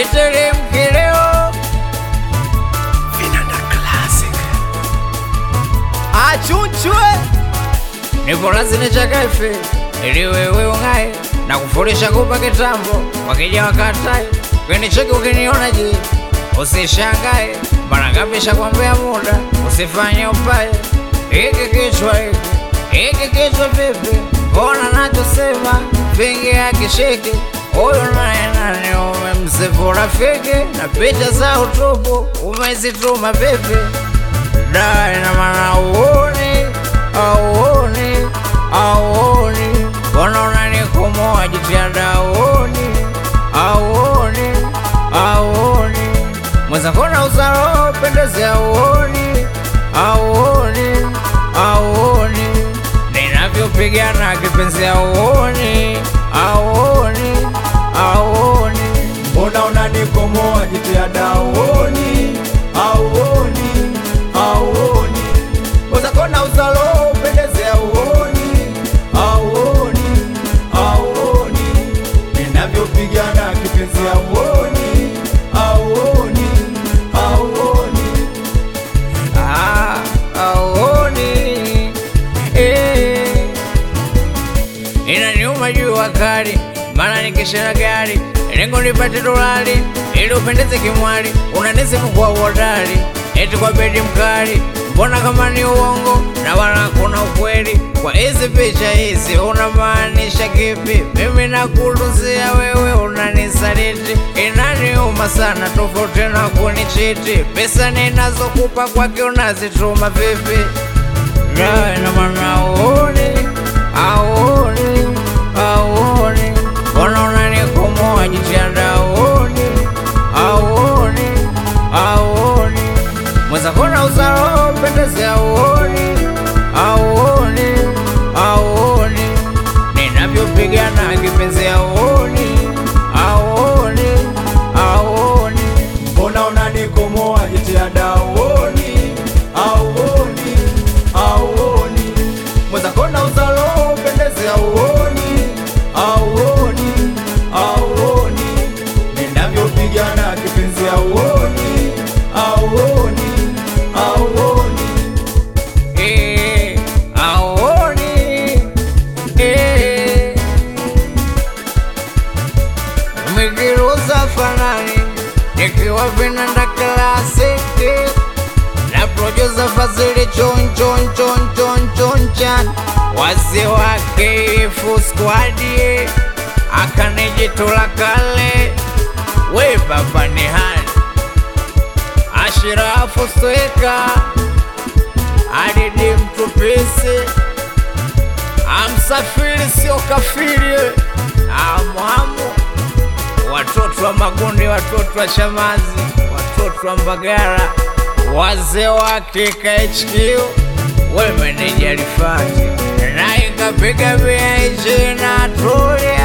siteremki leo Vinanda Classic. Achunchwe nipo lazini chakafe ili wewe ung'ae na kufurisha kupa kitambo wakija wakatae kweni cheki ukiniona je usishangae mara ngapi shakwambia muda usifanye upaye hiki kichwa hiki hiki kichwa vipi mbona nachosema vingi akishiki huyu naye nani umemsifu rafiki na picha za utupu umezituma vipi da ina maana uoni auoni auoni mbona unanikomoa jitihada auoni auoni auoni mwenzakona uzaro pendezi auoni auoni auoni ninavyopigana kipenzi auoni auoni auoni mbona unanikomoa jitihada auoni auoni auoni wezakona uzalo upendeze auoni auoni auoni ninavyopigana kipenzi auoni auoni auoni Ah, auoni eh. Inaniuma jua kali, maana nikishana gari lengo nipate dolari ili upendeze kimwali, unanisifu kwa uhodari eti kwa bedi mkali, mbona kama ni uongo na wala hakuna ukweli kwa hizi picha hizi, unamaanisha kipi? Mimi nakuluzia wewe unanisaliti, inaniuma sana, tofauti na kunichiti. Pesa ninazokupa kwake unazituma vipi? Yeah, ina maana auoni, auoni, auoni, mbona unanikomoa jitihada auoni, auoni, auoni, mwenzakona uzaro pendezi auoni, auoni, auoni, ninavyopigana kipenzi auoni, auoni, auoni. mbona unanikomoa jitihada auoni auoni auoni mwezakona uzalo upendeze auoni auoni auoni ninavyopigana kipenzi auoni auoni auoni Eh, auoni, eh. Mikiruza fanani nikiwa vinanda klasiki na producer Fazili chon chon chon chon chon chan wazee wake Fu squad akanijitula kale we baba ni hani Ashirafu Sweka Adidi Mtupisi Amsafiri sio kafiri Amwamu Watoto wa Magundi, watoto wa Shamazi, watoto wa Mbagara, wazee wake KHQ, we meneja Rifati na ikapiga vya na Tulia